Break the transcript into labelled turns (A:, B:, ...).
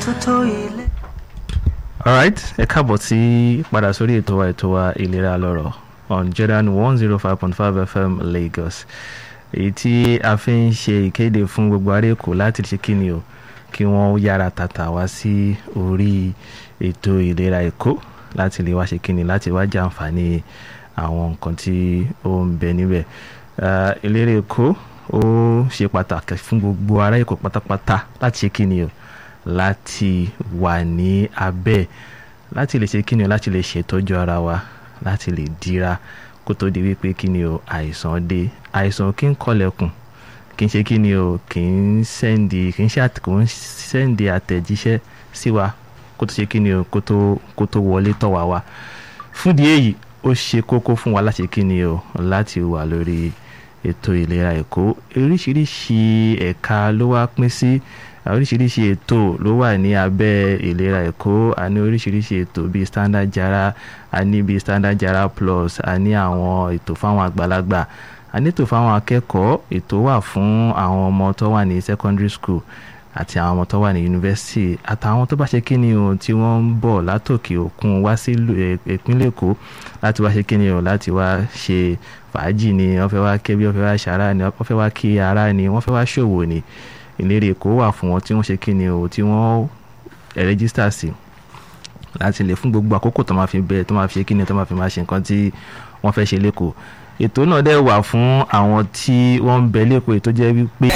A: alright ẹ káàbọ̀ sí padà sórí ètò wa ètò wa ìlera lọ́rọ̀ on Jordan one zero five point five FM Lagos èyí tí a fi ń ṣe ìkéde fún gbogbo ará Èkó láti ṣe kíni o kí wọ́n yára tàtà wá sí orí ètò ìlera Èkó láti lè wá ṣe kíni láti wá jàǹfààní àwọn nǹkan tí ó ń bẹ níbẹ̀ ìlera Èkó ó ṣe pàtàkì fún gbogbo ará Èkó pátápátá láti ṣe kíni o láti wà ní abẹ́ láti lè ṣe kíni o láti lè ṣètọ́jú ara wa láti lè dira kó tó di wípé kíni o àìsàn dé àìsàn kí ń kọlẹ̀kùn kì í ṣe kíni o kì í sẹ́ndì kì í ṣe kò ń sẹ́ndì àtẹ̀jíṣẹ́ sí wa kó tó ṣe kíni o kó tó kó tó wọlé tọ̀ wá wá fún di èyí ó ṣe kókó fún wa láti kíni o láti wà lórí ètò ìlera Èkó oríṣiríṣi ẹ̀ka ló wá pín sí oríṣiríṣi ètò ló wà ní abẹ́ ìlera Èkó a ní oríṣiríṣi ètò bíi standard jara a ní bíi standard jara plus a ní àwọn ètò fáwọn àgbàlagbà a ní ètò fáwọn akẹ́kọ̀ọ́ ètò wà fún àwọn ọmọ tó wà ní secondary school àti àwọn ọmọ tó wà ní yunifásitì àtàwọn tó bá ṣe kíni o tí wọ́n ń bọ̀ látòkè òkun wá sí ìpínlẹ̀ Èkó láti wá ṣe kíni o láti wá ṣe fàájì ni wọ́n fẹ́ wá kébí wọ́n fẹ́ wá ṣàrà ni wọ́n fẹ́ wá kí ara ni wọ́n fẹ́ wá ṣòwò ni ìlérí Èkó wà fún wọn tí wọ́n ṣe kíni o tí wọ́n rẹ́gísítà sí láti lè fún gbogbo àkókò tó máa fi bẹ́ẹ̀ tó máa fi ṣe kíni tó máa fi máa ṣe nǹkan tí wọ́n fẹ́ ṣe lẹ́kọ̀ọ́ ètò náà dẹ̀ wà fún àwọn tí wọ́n ń bẹ lẹ́kọ̀ọ́ ètò jẹ́ wípé